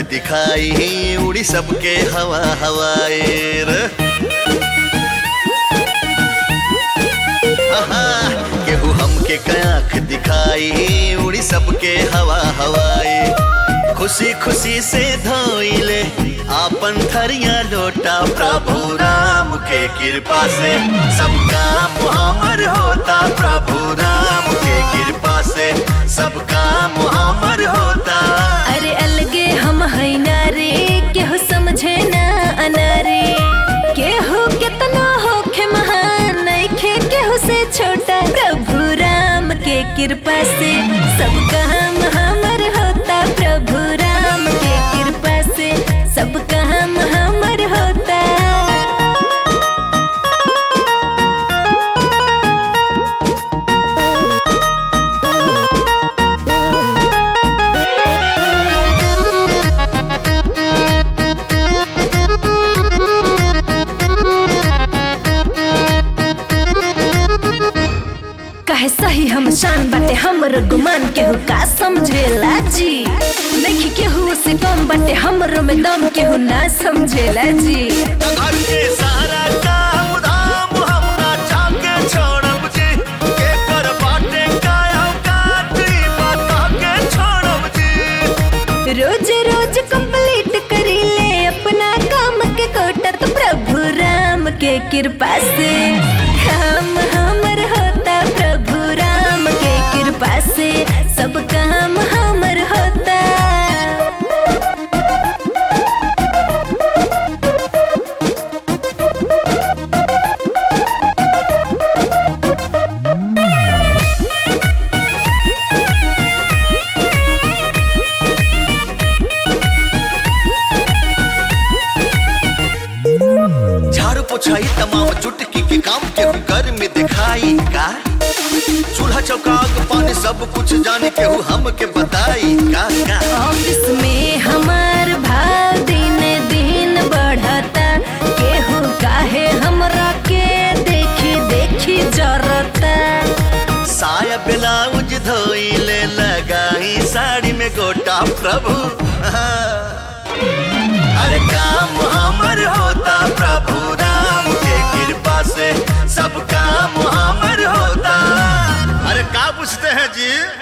दिखाई उड़ी सबके हवा हवाए रे आहा, केहू हमके कयाख दिखाई उड़ी सबके हवा हवाए खुशी खुशी से धोइले आपन थरिया लोटा प्रभु राम के कृपा से सब काम हमर होता प्रभु राम के कृपा से सब काम हमर होता अरे अलगे हम है नारे केहू समझे ना अनारे केहू कितना होखे महान नइखे केहू से छोटा प्रभु राम के कृपा से सब काम हमर होता प्रभु राम के कृपा से सब काम हमर होता कहे सही हम शान बाटे हमर गुमान केहू का समझेला जी नहीं केहू से कम बाटे हमरो में दम केहू ना समझेला जी घर के सारा काम धाम हमरा जाके छोड़ब जी के कर बाटे काया काटी बता के छोड़ब जी रोज रोज कंप्लीट करी ले अपना काम के कोटा तो प्रभु राम के कृपा से काम हमर होता प्रभु राम के कृपा से सब काम हमर होता झाड़ू पोछाई तमाम चुटकी के काम के घर में दिखाई का चूल्हा चौका आग पानी सब कुछ जाने के हु हम के बताई का का ऑफिस में हमार भाव दिन दिन बढ़ता केहू काहे हमरा के देखी देखी जरता साया ब्लाउज धोइले लगाई साड़ी में गोटा प्रभु अरे काम हमर होता प्रभु राम के कृपा से सब काम हमर होता अरे का पूछते हैं जी